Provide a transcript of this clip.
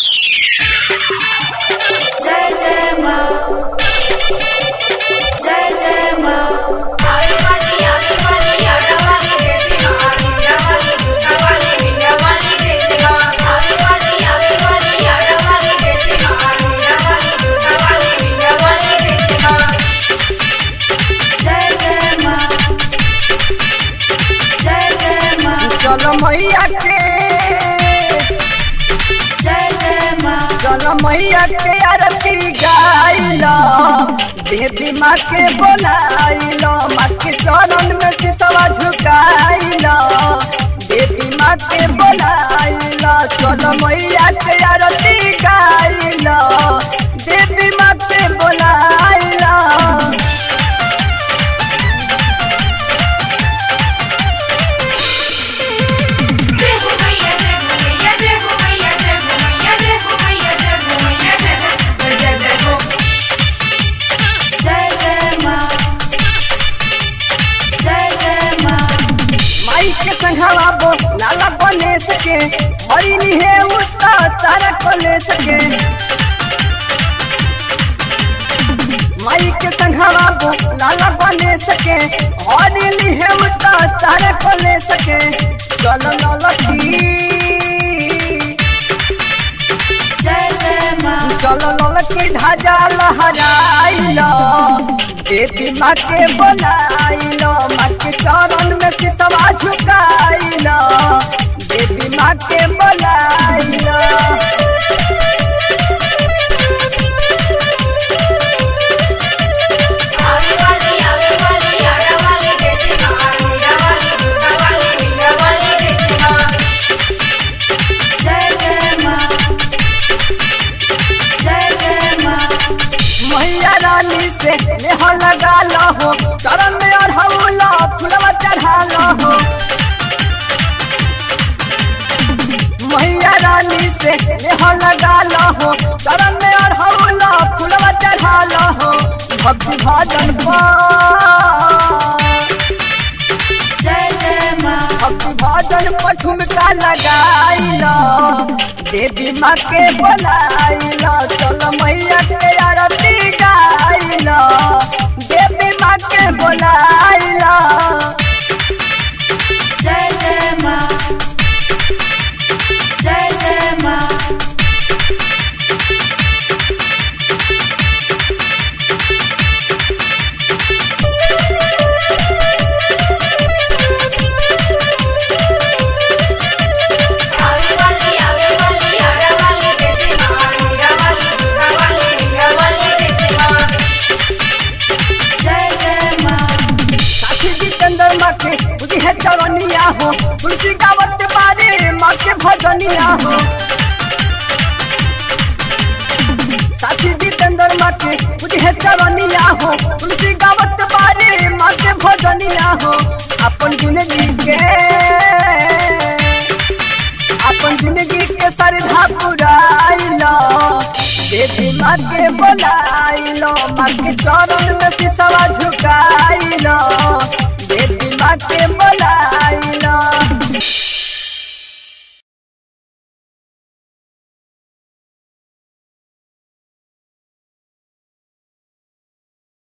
जय जय माँ जय जय माँ आवे वाली आवे वाली आड़ा वाली देती ना आड़ा वाली दूसरा वाली बिना वाली देती ना आवे वाली आवे वाली आड़ा वाली देती ना आड़ा वाली दूसरा वाली बिना वाली देती ना जय जय माँ जय जय माँ चलो मैया के जय जय माँ चलो मैया के आरती गाइलो देवी माँ के बोलाइलो माँ के चरण में सिसवा झुकाइलो देवी माँ के बोलाइलो चलो मैया के आरती गाइलो देवी माँ के बोलाइलो जय हो मैया जय हो मैया जय हो मैया जय हो मैया जय हो मैया जय हो मैया जय जय जय जय हो जय जय माँ जय जय माँ माई के संघवा बो लाला बने सके हरी निहे उता सारा कोले सके माई के संघवा बो लाला बने सके हरी निहे उता सारा कोले सके चलो ललकी जय जय माँ चलो ललकी ढाजा लहराइलो देवी माँ के बोलाइलो माँ के चरण में सिसवा झुकाइलो देवी माँ के बोलाइलो आवे वाली आवे वाली आड़ा वाली देती ना आड़ा वाली दूसरा वाली बिना वाली देती ना जय जय माँ जय जय माँ मैया रानी से नेह लगा हो चरण में अढ़ौला फुलवा चढ़ा हो मैया रानी से नेह लगा हो चरण में अढ़ौला फुलवा चढ़ा हो भक्ति भजन पर जय जय माँ भक्ति भजन पर ठुमका लगाइलो देवी माँ के बोलाइलो चलो मैया के आरती गाइलो देवी माँ के बोलाइलो जय जय माँ जय जय माँ आवे वाली आवे वाली आड़ा वाली देती ना आड़ा वाली दूसरा वाली बिना वाली देती ना जय जय माँ साथी जितेंद्र माँ के बुद्धि है चरनिया हो तुलसी गावत बारे माँ के भजनिया हो साथी जितेंद्र माँ के बुद्धि है चरनिया हो तुलसी गावत बारे माँ के भजनिया हो अपन जिंदगी के अपन जिंदगी के श्रद्धा पुराइलो देवी माँ के बोलाइलो माँ के चरण में सिसवा झुकाइलो